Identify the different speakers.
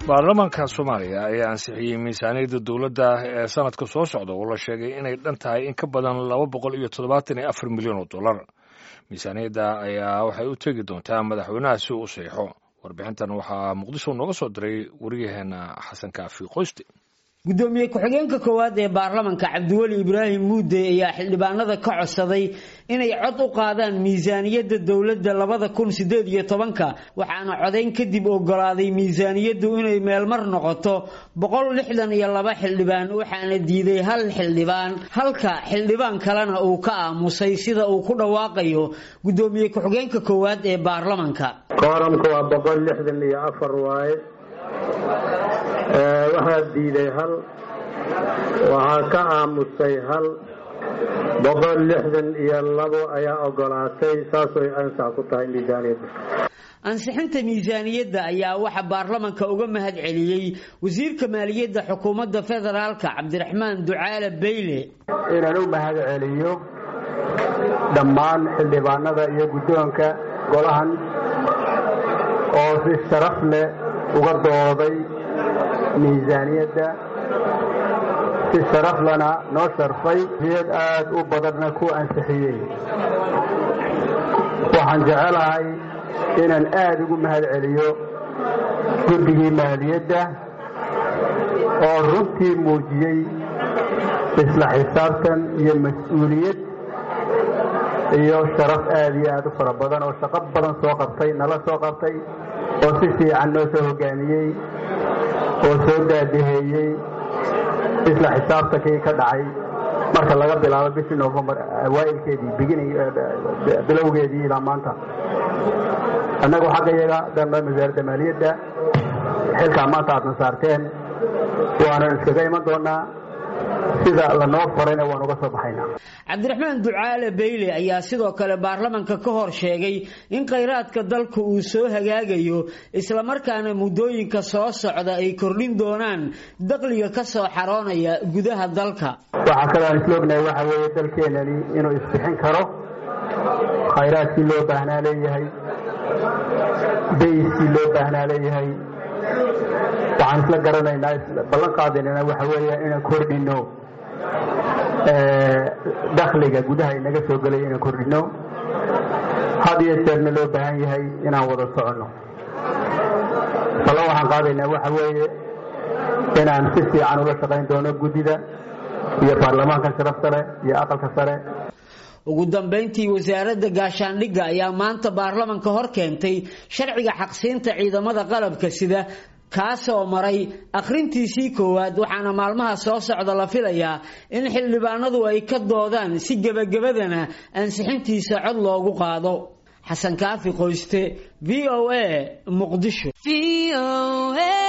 Speaker 1: baarlamaanka soomaaliya ayaa ansixiyey miisaaniyadda dowladda ee sanadka soo socda oo la sheegay inay dhan tahay in ka badan laba boqol iyo toddobaatan iyo afar milyan oo dollar miisaaniyadda ayaa waxay u tegi doontaa madaxweynaha si uu u saxiixo warbixintan waxaa muqdisho nooga soo diray waryaheena xasan kaafi qoyste
Speaker 2: gudoomiye ku-xigeenka koowaad ee baarlamanka cabdiweli ibraahim muude ayaa xildhibaanada ka codsaday inay cod u qaadaan miisaaniyadda dowladda labada kun sideed iyo tobanka waxaana codayn kadib ogolaaday miisaaniyaddu inay meelmar noqoto boqol lixdan iyo laba xildhibaan waxaana diiday hal xildhibaan halka xildhibaan kalena uu ka aamusay sida uu ku dhawaaqayo gudoomiye ku-xigeenka koowaad ee baarlamanka
Speaker 3: kooramka waa boqol lixdan iyo afar waaye waxaa diiday hal waxaa ka aamusay hal boqol lixdan iyo labo ayaa ogolaatay saasay ansax ku tahay miisaaniyadda
Speaker 2: ansixinta miisaaniyadda ayaa waxaa baarlamanka uga mahad celiyey wasiirka maaliyadda xukuumadda federaalka cabdiraxmaan ducaale beyle
Speaker 4: inaan u mahad celiyo dhammaan xildhibaanada iyo guddoonka golahan oo si sharaf leh uga dooday miisaaniyadda si sharaflana noo sharfay iyad aad u badanna ku ansixiyey waxaan jecelahay inaan aad ugu mahad celiyo guddigii maaliyadda oo runtii muujiyey isla xisaabtan iyo mas-uuliyad iyo sharaf aad iyo aad u fara badan oo shaqo badan soo qabtay nala soo qabtay oo si fiican noo soo hogaamiyey oo soo daadaheeyey isla xisaabtankii ka dhacay marka laga bilaabo bishii novembar awaailkeedii beginning bilowgeedii ilaa maanta annagu xagga iyaga damba wasaaradda maaliyadda xilkaa maanta aadna saarteen waanan iskaga iman doonaa sida lanoo farayna waan uga soo baxaynaa
Speaker 2: cabdiraxmaan ducaale beyle ayaa sidoo kale baarlamanka ka hor sheegay in khayraadka dalka uu soo hagaagayo islamarkaana muddooyinka soo socda ay kordhin doonaan daqliga ka soo xaroonaya gudaha dalka
Speaker 4: waxaa kaloo aan isla ognahay waxa weeye dalkeenani inuu isbixin karo khayraadkii loo baahnaa leeyahay bayskii loo baahnaa leeyahay waxaan isla garanaynaa ballan qaadaynana waxa weeya inaan kordhino dakhliga gudaha inaga soo gelaya inaan kordhino had iyo jeerna loo baahan yahay inaan wada soconno ballan waxaan qaadaynaa waxa weeye inaan si fiican ula shaqayn doono guddida iyo baarlamaanka sharafta leh iyo aqalka sare
Speaker 2: ugu dambayntii wasaaradda gaashaandhigga ayaa maanta baarlamanka hor keentay sharciga xaqsiinta ciidamada qalabka sida kaasoo maray akhrintiisii koowaad waxaana maalmaha soo socda la filayaa in xildhibaanadu ay ka doodaan si gebagabadana ansixintiisa cod loogu qaado xasan kaafi qoyste v o a muqdisho